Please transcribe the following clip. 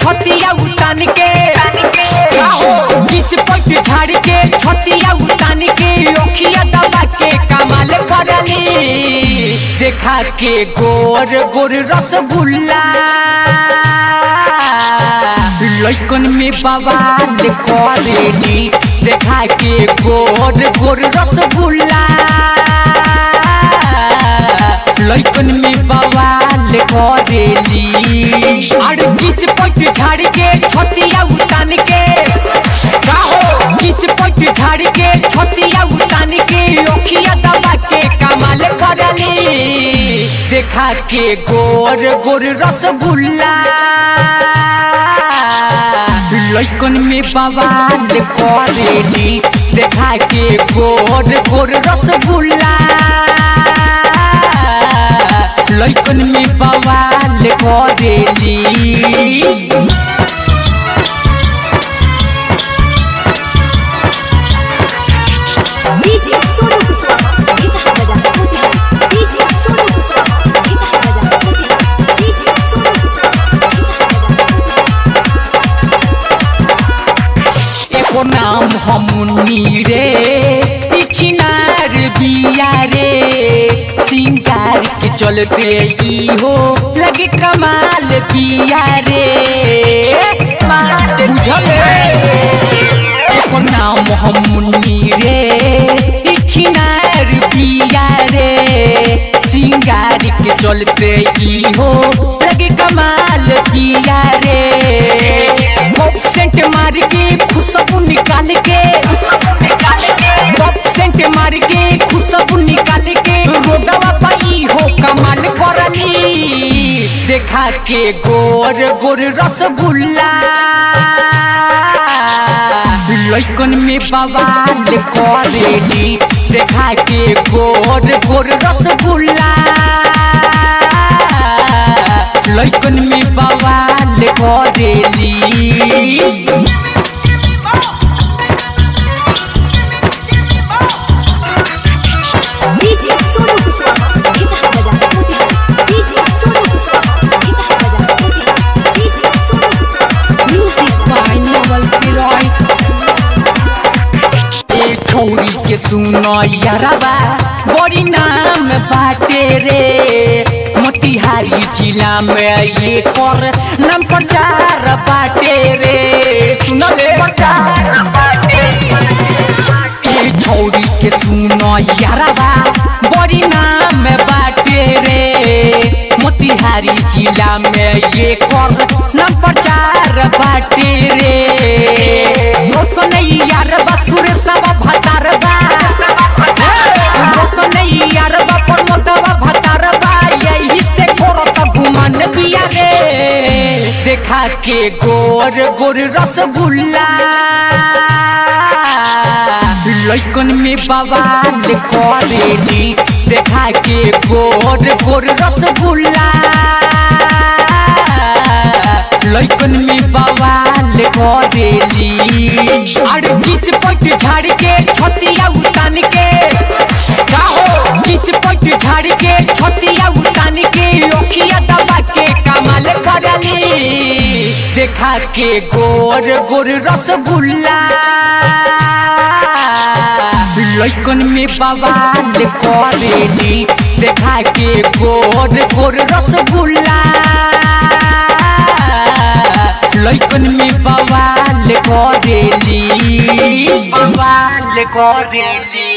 छतिया उतान के बीच पट झाड़ के छतिया उतान के ओखिया दबा के कमाल करली देखा के गोर गोर रसगुल्ला लइकन में बवाल करेली देखा के गोर गोर रसगुल्ला लइकन में बवाल करेली अरे बीच पट झाड़ के छतिया उतान के बीच पट झाड़ के छतिया उतान के ओखिया दबा के कमाल करली देखा के गोर गोर रसगुल्ला लइकन में बवाल करेली देखा के गोर गोर रसगुल्ला लइकन में बवाल करेली डीजे सोनू कुशवाहा गीत बजा होती डीजे सोनू कुशवाहा गीत बजा होती डीजे सोनू कुशवाहा गीत बजा एको नाम हमनी रे पिछनार बिया रे सिंगार के चलते ई हो लगे कमाल बिया रे बुझल एको नाम हमनी रे पिछनार बिया रे सिंगार के चलते ई हो लगे कमाल बिया रे कप सेंट मार के खुशबू निकाल के कप सेंट मार के खुशबू निकाल के रोडवा पाई हो कमाल करली देखा के गोर गोर रसगुल्ला लइकन में बवाल करेली देखा के गोर गोर रसगुल्ला लइकन में बवाल करेली डीजे सोनू कुशवाहा गीत बजा होती डीजे सोनू कुशवाहा गीत बजा होती DJ Sonu Kushwaha music by Naval किरॉय ए छौरी के सुनो यारबा बड़ी नाम बाटे रे मोतिहारी जिला में ये कर नाम प्रचार बाटे रे सुनो ले ए छौरी के सुनो यारबा बड़ी नाम बाटे रे मोतिहारी जिला में ये कर नाम प्रचार बाटे रे रोशन यारबा सुरेशवा भतारबा रोशन यारबा प्रमोदवा भतारबा यही से करत घुमान बिया रे देखा के गोर गोर रसगुल्ला लइकन में बवाल करेली देखा के गोर गोर रसगुल्ला लइकन में बवाल करेली अरे बीच पट झाड़ के छतिया उतान के बीच पट झाड़ के छतिया उतान के ओखिया दबा के कमाल करली देखा के गोर गोर रसगुल्ला लइकन में बवाल करेली देखा के गोर गोर रसगुल्ला लइकन में बवाल करेली बवाल करेली